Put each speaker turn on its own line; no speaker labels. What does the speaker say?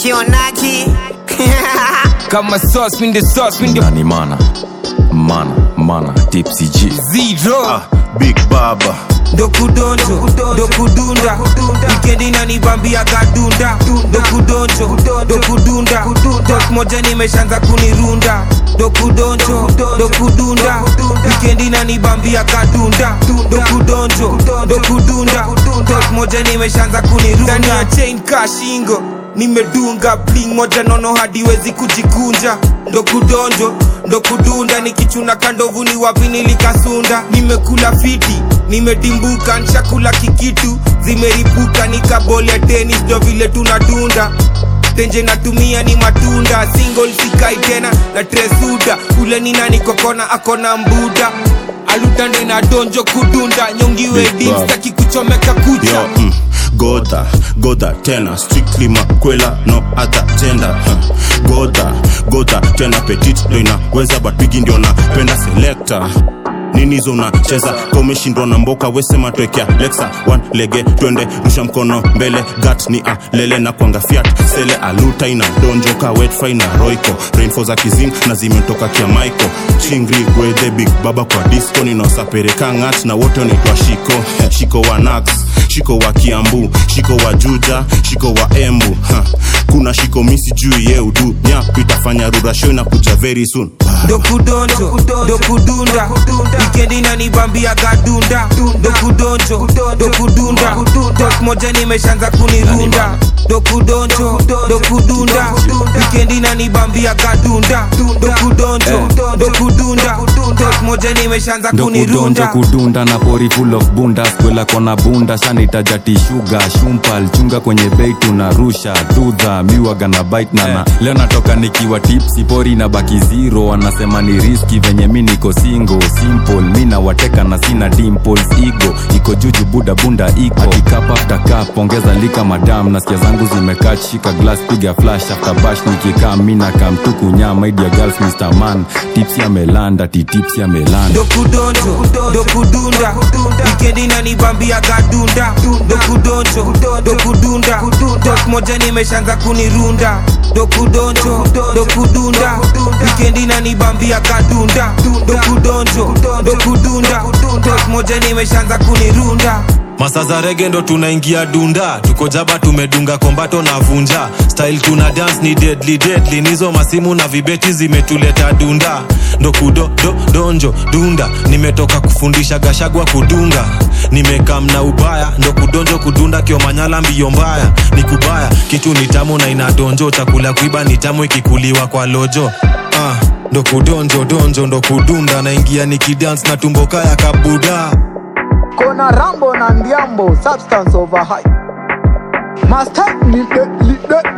kionaji
kama sauce min the sauce min the
nani mana mana mana tipsy g
zero
Big Baba
dokudonjo dokudunda wikendi nanibambia gadunda dokudonjo dokudunda tok moja nimeshanza kunirunda dokudonjo dokudunda wikendi nanibambia gadunda dokudonjo dokudunda tok moja nimeshanza kunirunda ndani ya chain kashingo nimedunga bling moja nono hadiwezi kujikunja ndo kudonjo ndo kudunda nikichuna kandovu ni wapi nilikasunda nimekula fiti nimedimbuka nshakula kikitu zimeripuka nikabolia tenis ndo vile tunadunda tenje natumia ni matunda single sikai tena na tresuda ule ni nani kokona akona mbuda alutande na donjo kudunda nyongiwe
Big
dim
Bob.
staki kuchomeka kucha
Yo, mm, Goda, Goda tena strictly makwela no other gender huh. Goda, Goda tena petit ndo inaweza but bigi ndio napenda selector nini hizo unacheza ka umeshindwa na mboka wesema twekea lexa one lege twende rusha mkono mbele gat ni alele na kwanga fiat sele aluta ina donjoka wetfry na roiko rainfo za kizing na zimetoka kia mico chingri gwedhe big baba kwa disco ninaosapereka ngat na wote wanaitwa shiko shiko wa nax shiko wa kiambu shiko wa juja shiko wa embu ha. kuna shiko misi juu ye udu nyap itafanya rurasho inakuja very soon
dokudonjo dokudunda wikendi nanibambia gadunda dokudonjo dokudunda tok moja nimeshanza kunirunda dokudonjo dokudunda wikendi nanibambia gadunda dokudonjo dokudunda tok moja nimeshanza
ndo kudonjo
kunirunda
kudunda na pori full of bunda skwela kona bunda shanaitajati shuga shumpal chunga kwenye bei tunarusha dudha miwaga na bite nana leo natoka nikiwa tipsi pori na baki zero wanasema ni riski venye mi niko singo simple mi nawateka na sina dimples igo iko juju buda bunda iko akikap after cup ongeza lika madam nasikia zangu zimekaa shika glass piga flash after bash nikikaa mi nakamtuku nyama idia girls mr man tipsi amelanda titipsi amelanda
dokudonjo dokudunda wikendi nanibambia gadunda dokudonjo dokudunda tok moja nimeshanza kunirunda dokudonjo dokudunda wikendi nanibambia gadunda dokudonjo dokudunda tok moja nimeshanza kunirunda
masa za rege ndo tunaingia dunda tuko jaba tumedunga kombato na vunja style tuna dance ni deadly deadly nizo masimu na vibeti zimetuleta dunda ndo kudo do, donjo dunda nimetoka kufundisha gashagwa kudunga nimekam na ubaya ndo kudonjo kudunda kiomanyala mbio mbaya ni kubaya kitu ni tamu na inadonjo chakula kuiba ni tamu ikikuliwa kwa lojo ah, ndo kudonjo donjo ndo kudunda naingia nikidance na tumbo kaya kabuda
Kona Rambo na Ndiambo, substance over high. Master, lead the, lead the,